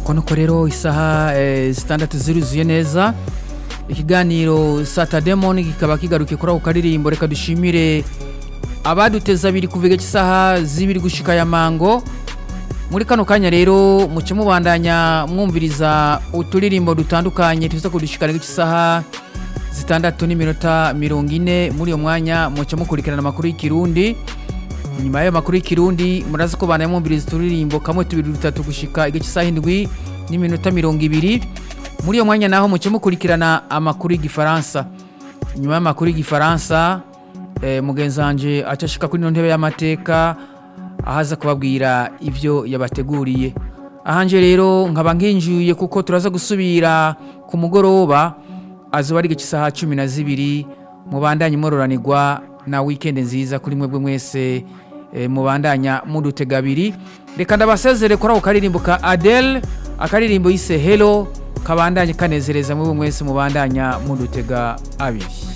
nuko nuko rero isaha eh, zitandatu ziruzuye neza ikiganiro satademoni kikaba kigarukiye kuri ako karirimbo reka dushimire abaduteza abiri kuva igihe cy'isaha z'ibiri gushika ya mango muri kano kanya rero muce mubandanya mwumviriza uturirimbo dutandukanye tuza kudushikana cy'isaha zitandatu n'iminota mirongo ine muri uyo mwanya muce mukurikirana amakuru y'ikirundi nyuma y'ayo makuru y'ikirundi murazi ko bandanya mwumviriza uturirimbo kamwe tubiri dutatu gushika igihe cy'isaha indwi n'iminota mirongo ibiri muri uyo mwanya naho muce mukurikirana amakuru y'igifaransa nyuma y'amakuru y'igifaransa eh, mugenzi wanje acashika kuri ino ntebe y'amateka ahaza kubabwira ibyo yabateguriye ahanje rero nkaba nkinjuye kuko turaza gusubira ku mugoroba azuba ari cy'isaha cumi na zibiri mubandanye mororanirwa na wikendi nziza kuri mwebwe mwese eh, mubandanya mudutega abiri reka ndabasezere kuri ako karirimbo ka adele akaririmbo yise helo kabandanye kanezereza mwebwe mwese mubandanya mudutega abiri